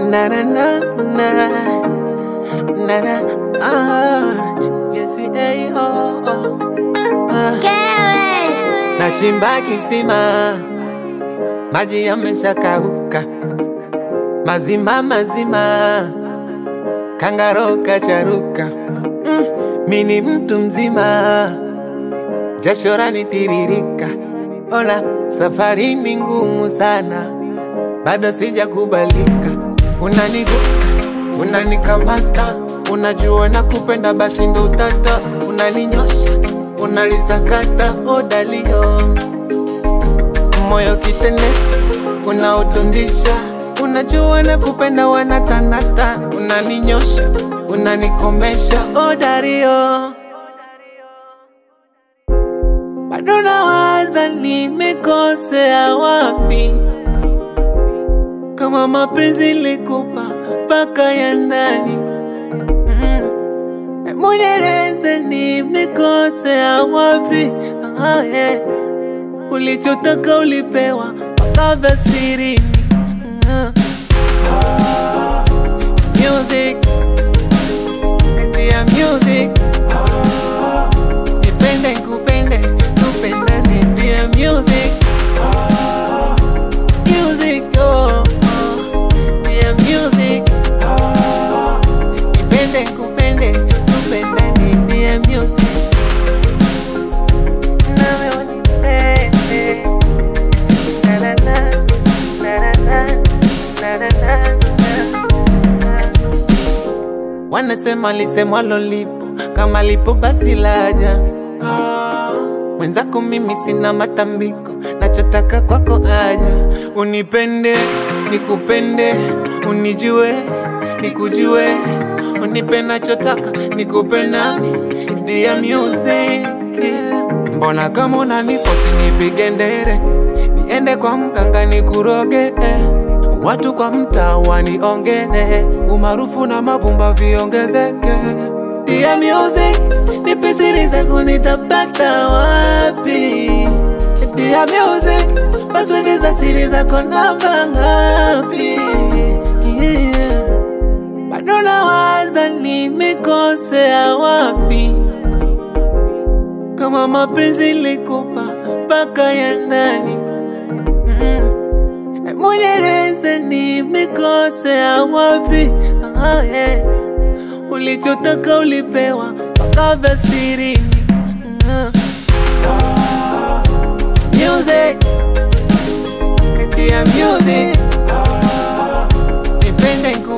na na na na na na ah Jesse hey oh oh ah. Nachimba kisima maji yameshakauka mazima mazima kangaro kacharuka mm, mini mtu mzima jasho lanitiririka ona safari ni ngumu sana bado sijakubalika unaniguka unanikamata unajua na kupenda basi ndo tata unaninyosha unalisakata odalio moyo kitenesi unaotundisha unajua na kupenda wanatanata unaninyosha unanikomesha odario bado nawaza nimekosea wapi kama mapenzi likupa mpaka ya ndani mm. Munieleze nimekosea wapi ah, yeah. Ulichotaka ulipewa mpaka vya sirini mm. Music Ndia music Nipende kupende tupendane ndia music Music oh, oh. Ndia music Nipende kupende tupendane ndia music Nawe unipende Na na na Na na na Na na na Wanasema lisemwalo lipo, kama lipo basi laja. Mwenzako mimi sina matambiko, nachotaka kwako aja. Unipende, nikupende, unijue, nikujue, unipe nachotaka, nikupe nami, dia music. Mbona kama unanipo sinipige ndere, niende kwa mganga nikuroge eh. Watu kwa mtaa waniongene, umaarufu na mavumba viongezeke. Dia music, nipe siri zako nitapata wapi? Dia music, password za siri zako namba ngapi? Yeah. Bado nawaza nimekosea wapi? Kama mapenzi likupa mpaka ya ndani mm. Munieleze nimekosea wapi? Ah, yeah. Ulichotaka ulipewa mpaka vya sirini. Ah. Music, ndia music, nipende